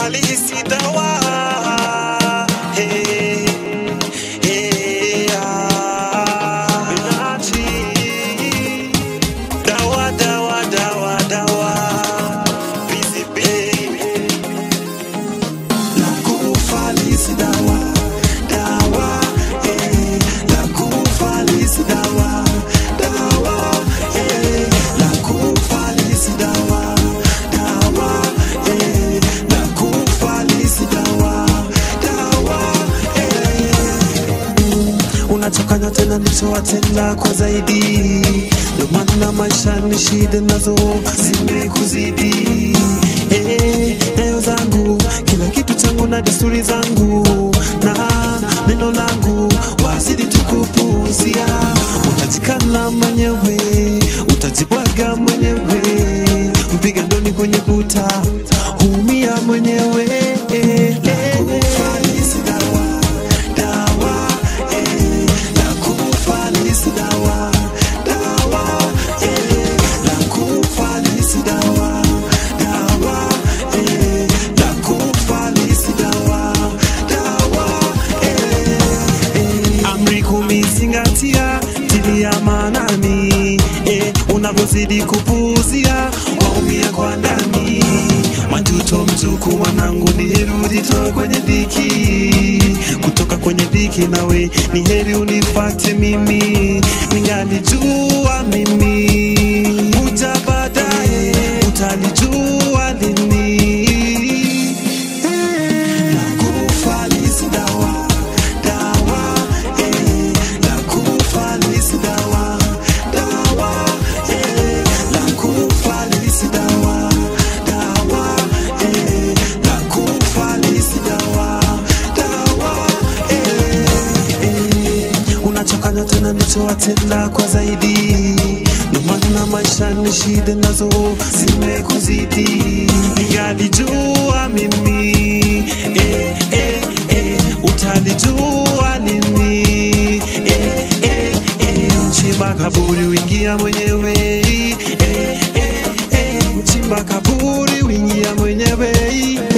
halisi dawa hey, hey, ah. Benachi. dawa dawa dawa dawa busy baby la kufalisi dawa dawa eh, la kufalisi dawa dawa eh, la kufalisi dawa dawa eh, la kufalisi dawa dawa eh. unachokanya tena nilichowatenda kwa zaidi ndio maana maisha ni shida nazo zimekuzidi eh, nyayo zangu kila kitu changu na desturi zangu na neno langu wazidi tukupuuzia utajikana mwenyewe utajibwaga mwenyewe mpiga ndoni kwenye kuta huumia mwenyewe eh, eh. Kufanisi dawa, dawa, eh, la kufanisi dawa, dawa, eh, la kufanisi dawa, dawa, eh, la kufanisi dawa, dawa, eh, eh. Amri kumi zingatia, tilia maanani, eh, unavyozidi kupuuzia waumia kwa ndani majuto mzuku mwanangu ni heri ujitoe kwenye dhiki kutoka kwenye dhiki nawe ni heri unifate mimi ningalijua mimi uja baadaye utalijua lini Nakufalisi dawa, dawa, eh, nakufalisi dawa, dawa, eh, nakufalisi dawa, dawa, eh, nakufalisi dawa, dawa, eh, eh. unachokanya tena nichowatenda kwa zaidi ndio maana maisha ni shida nazo zimekuzidi ningalijua mimi eh, eh, eh, utalijua lini eh, eh, eh, mchimba kaburi wingia mwenyewe eh, eh, eh, mchimba kaburi wingia mwenyewe